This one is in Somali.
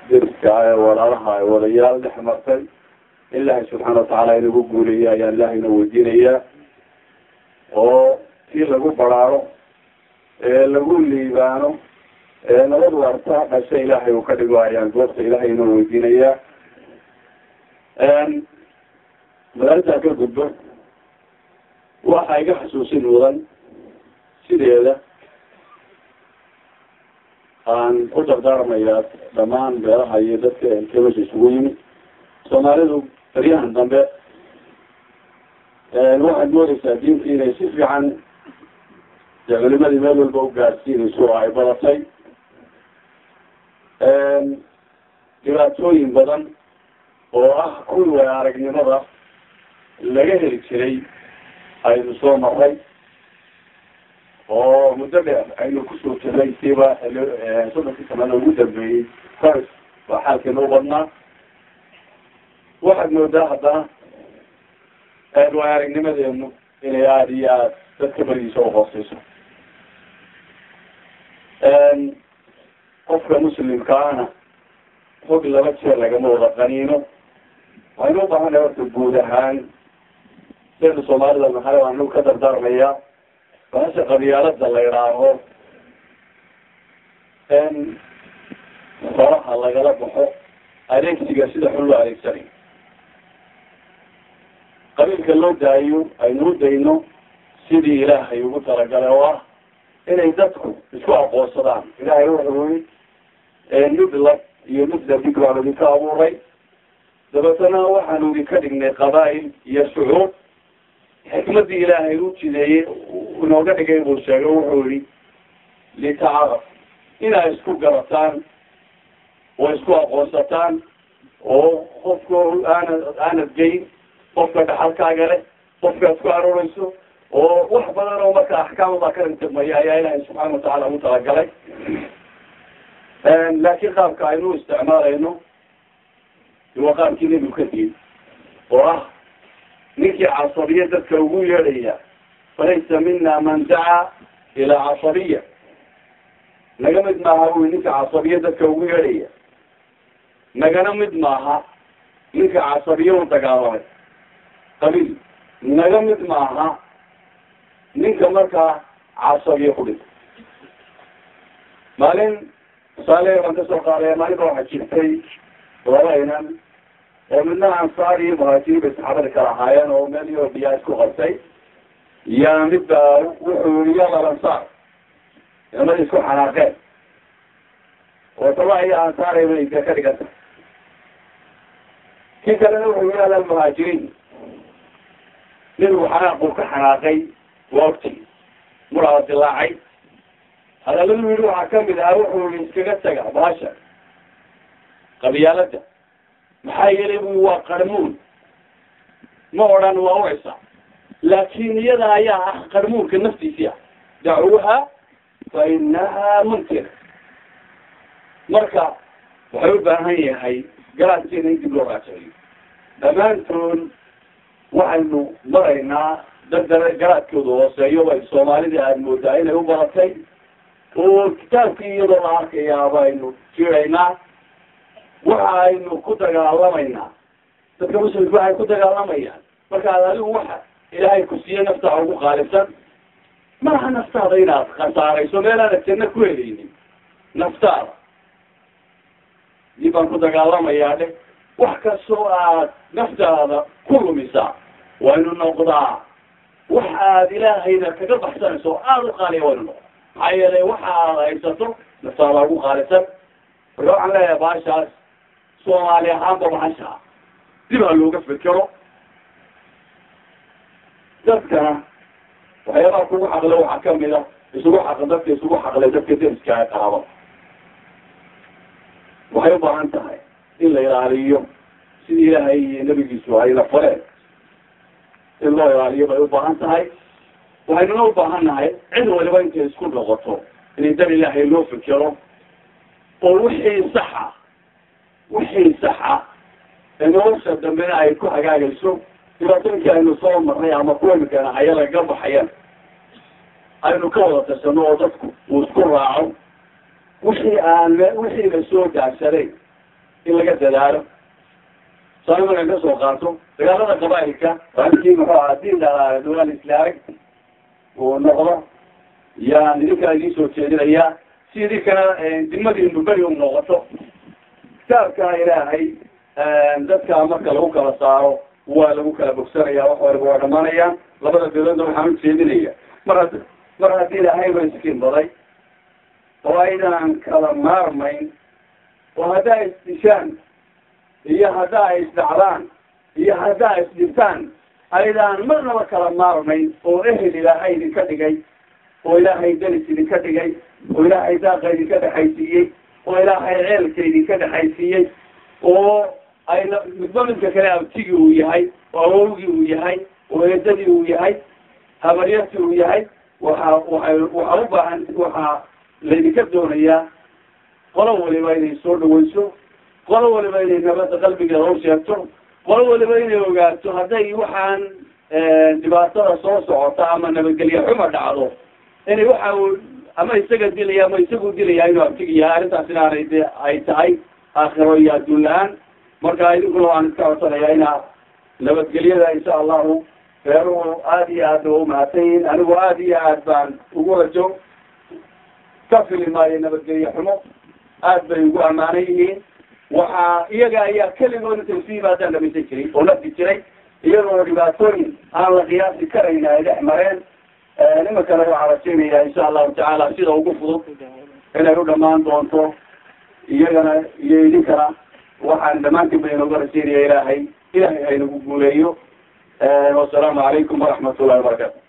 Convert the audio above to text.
deriska ee walaalaha ee wadayaal dhex martay ilaahay subxaana watacaala inagu guuleeya ayaa ilaahayna weydiinayaa oo si lagu baraaro ee lagu liibaano ee nabad warta dhasha ilaahay uu ka dhigo ayaan goobta ilaahay inoo weydiinayaa magaalada ka gudbo waxa iga xasuusin mudan sideeda aan ku dardaarmayaa dhamaan beelaha iyo dadka elkebasha isugu yimi soomaalidu baryahan dambe waxaad moodeysaa diintii inay si fiican dee culimadii meel walba u gaadsiinayso oo ay badatay dhibaatooyin badan oo ah kuwi aragnimada laga heli jiray aynu soo maray oo muddo dheer aynu kusoo jiray siba soddonkii sanada ugu dambeeyey faris baa xaalkeena u badnaa waxaad moodaa haddana waa aragnimadeenu inay aada iyo aada dadka berigiisa uhooseyso qofka muslimkaana hog laba jeer lagama wada qaniino waxaynu u baahanay horta guud ahaan sida soomaalida maxaa anu ka dardaarmayaa bahasha qabyaalada la idhaaho faraha lagala baxo adeegsiga sida xun loo adeegsanayo qabiilka loo daayo aynu u dayno sidii ilaahay ugu talagalay oo ah inay dadku isku aqoonsadaan ilaahay wuxuu yii midlab iyo midlabig baanu idinka abuuray dabeetana waxaanu idinka dhignay qabaa'il iyo shucuub xikmadii ilaahay u jideeyey inooga dhigay buu sheegay wuxuu yihi litacaraf inaa isku garataan oo isku aqoonsataan oo qofka aanad aanad geyn qofka dhaxalkaaga leh qofkaad ku arooreyso oo wax badan oo marka axkaamada ka rintimaya ayaa ilaahay subxaana watacaala ugu talagalay laakiin qaabka aynu isticmaalayno waa qaabkii nebigu ka diin oo ah ninkii casabiya dadka ugu yeedhaya falaysa mina man dacaa ilaa casabiya naga mid maaha ui ninka casabiya dadka ugu yeedhaya nagana mid maaha ninka casabiya u dagaalamay qabiil naga mid maaha ninka markaa casabiya ku dhintay maalin tusaale baan kasoo qaadaya maalinka waxaa jirtay laba inan oo midna ansaar iyo muhaajiriin bay saxaabada kala ahaayeen oo meel iyo biyaa isku qabtay yaa midba wuxuu yihi yala ansaar inamada isku xanaaqeen oo taba iyo ansaarayba idka ka dhiganta kii kalena wuxuu yihi ala muhaajiriin nebigu xanaaquu ka xanaaqay waa ogti muraa dilaacay hadaladu yidhi waxaa kamid ahaa wuxuu yihi iskaga taga baasha qabyaalada maxaa yeelay bu waa qarmuun ma odhan waa ucisa laakin iyada ayaa ah qarmuunka naftiisii ah dacuuha fa inaha munkir marka waxay u baahan yahay garaadkeena in dib loo raajaciyo dhammaantood waxaynu maraynaa dad garaadkooda hooseeyo bay soomaalida aada moodaa inay u baratay oo kitaabkii iyadoo la arkayaa baynu jiraynaa waxa aynu ku dagaalamaynaa dadka muslimka waxay ku dagaalamayaan markaad adigu waxa ilaahay ku siiye naftaada ugu qaalibsan maaha naftaada inaad khasaarayso meelaana janno ku helaynin naftaada dib baan ku dagaalamayaa dhe wax kastoo aad naftaada ku lumisaa waynu noqdaa wax aad ilaahayna kaga baxsanayso oo aada u qaaliya waynu noqdaa maxaa yeelay waxa aad haysato naftaada ugu qaalisan marka waxaan leeyahay baashaas soomaali ahaanba bahasha dib ha looga fekero dadkana waxyaabaha kugu xaqle waxaa kamid a isugu xaq dadka isugu xaqlay dadka deriska ee qaaba waxay u baahan tahay in la ilaaliyo sidii ilaahay iyo nabigiisu ayla fareen in loo ilaaliyo bay u baahan tahay waxaynuna u baahan nahay cid waliba intay isku noqoto in dar ilaahay loo fekero oo wixii saxa wixii saxa ee nolosha dambena ay ku hagaagayso dhibaatooyinkii aynu soo marnay ama kuwa imikana haya lagaga baxayan aynu ka wada tashano oo dadku uu isku raaco wixii aan wixii la soo daagsaday in laga dadaalo sani markan kasoo qaato dagaalada qabaailka halkii muxuu ahaa diin dhalaa dawlaal islaamig uu noqdo yaan idinkana idiin soo jeedinayaa si idinkana dimadiinu beri u noqoto kitaabka ilaahay dadka marka lagu kala saaro waa lagu kala bogsanaya wax waliba waa dhamanayaan labada beeloodna waxaan ujeedinaya mar had mar haddii ilaahay ba iskiin baday oo aydaan kala maarmayn oo haddaa isdishaan iyo haddaa isdhacdaan iyo haddaa isdhibtaan aydaan marnaba kala maarmayn oo ehel ilaahay idinka dhigay oo ilaahay delis idinka dhigay oo ilaahay daaqa idinka dhexaysiiyey oo ilaahay ceelka idinka dhexaysiiyey oo ayna midba midka kale abtigii uu yahay oo awowgii uu yahay oo eedadii uu yahay habaryartii uu yahay waxa waay waxaa u baahan waxaa laydinka doonayaa qolo waliba inay soo dhawayso qolo waliba inay nabadda qalbigeeda u sheegto qolo waliba inay ogaato hadday waxaan dhibaatada soo socota ama nabadgelye xuma dhacdo inay waxa uu ama isaga dilaya ama isagu dilaya inuu abtigiyahay arrintaas inaanay de ay tahay aakhiro iyo adduun la-aan marka idinkuna waan iska codsanayaa inaa nabadgelyada insha allahu reeruhu aada iyo aad ba umahadsan yihin anigu aada iyo aad baan ugu rajo ka fili maayo nabadgelye xumo aad bay ugu ammaanan yihiin waxaa iyaga ayaa keligood intay isu yimaadaan dhamaysan jiray oo lafdi jiray iyagoo dhibaatooyin aan la qiyaasi karayn ay dhex mareen nimankana waxaa rajaynaya insha allahu tacaala sida ugu fudud inay u dhamaan doonto iyagana iyo idinkana waxaan dhammaantiin ba inooga rajaynaya ilaahay ilahay haynagu guuleeyo wasalaamu calaykum waraxmat ullahi wabarakatu